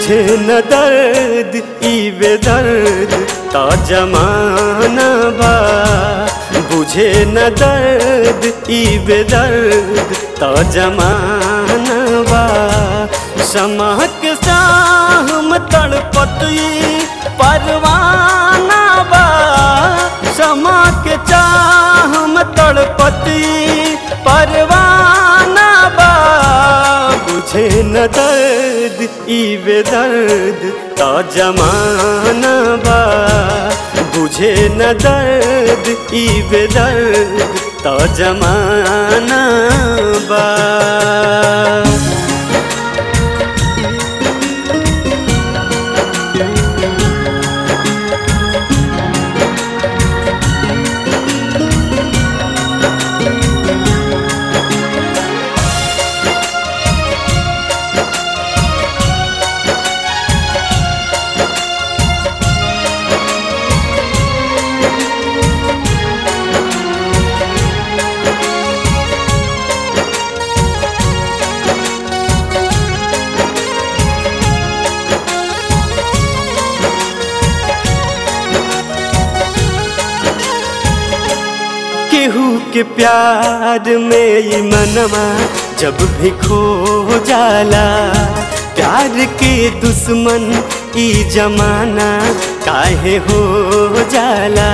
बुझे न दर्द ई बेदर्द ता जमाना बा बुझे न दर्द ई बेदर्द ता जमाना बा समा के साहम तड़पतई परवाना बा समा के चाहम तड़पतई परवाना बा बुझे न दर्द ई बेदर्द ता जमाना बा बुझे न दर्द ई बेदर्द ता जमाना बा केहू के प्यार में ई मनवा जब भी खो जाला प्यार के दुश्मन ई जमाना काहे हो जाला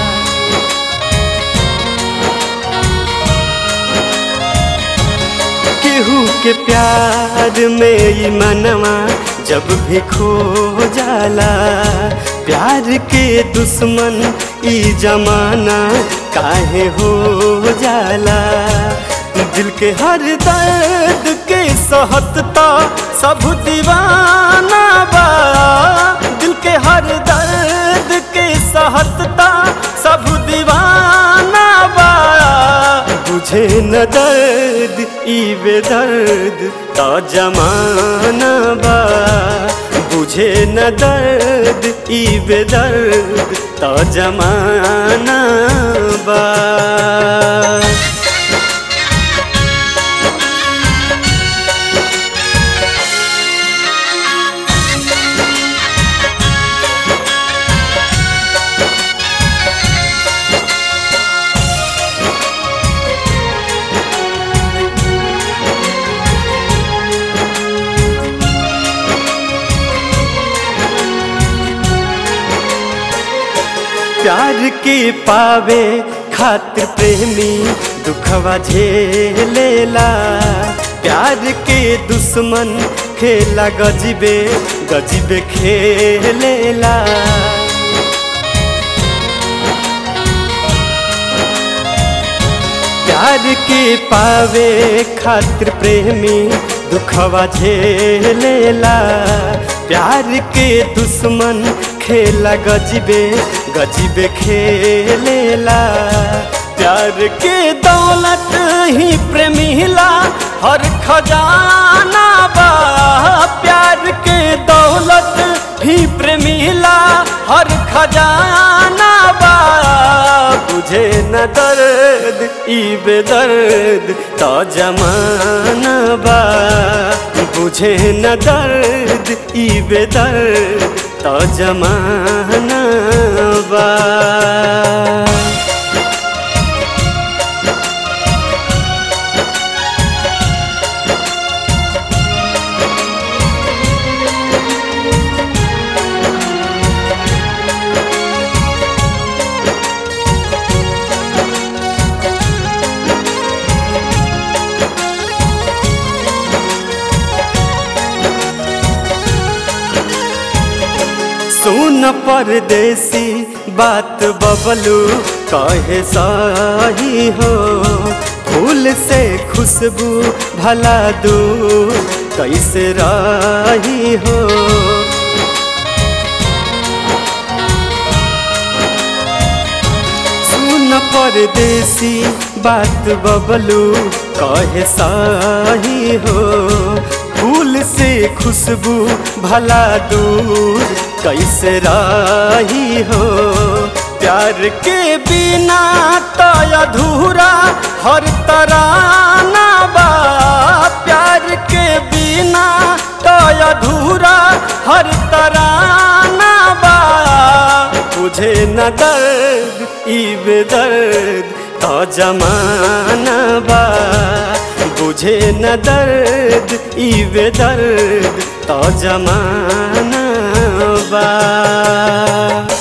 केहू के प्यार में ई मनवा जब भी खो जाला प्यार के दुश्मन ई जमाना काहे हो जाला दिल के हर दर्द के सहतता सब दीवाना बा दिल के हर दर्द के सहतता सब दीवाना बा बुझे न दर्द ई बेदर्द ता जमाना बा बुझे न दर्द ई बेदर्द ता जमाना बा प्यार के पावे खातिर प्रेमी दुखवा झेलेला प्यार के दुश्मन खेला गजिबे गजिबे खेलेला प्यार के पावे खातिर प्रेमी दुखवा झेलेला प्यार के दुश्मन खेला गजिबे गजिबे खेलेला प्यार के दौलत ही प्रेमिला हर खजाना बा प्यार के दौलत ही प्रेमिला हर खजाना बा बुझे न दर्द ई बेदर्द तो जमाना बा बुझे न दर्द ई बेदर्द तो जमाना बा सुन परदेसी बात बबलू कहे सही हो फूल से खुशबू भला दू कैसे रही हो सुन परदेसी बात बबलू कहे सही हो फूल से खुशबू भला दूर कैसे रही हो प्यार के बिना तो अधूरा हर तराना बा प्यार के बिना तो तो अधूरा हर तराना बा बुझे न दर्द ई बेदर्द तो जमाना बा बुझे न दर्द ई बेदर्द तो जमाना बा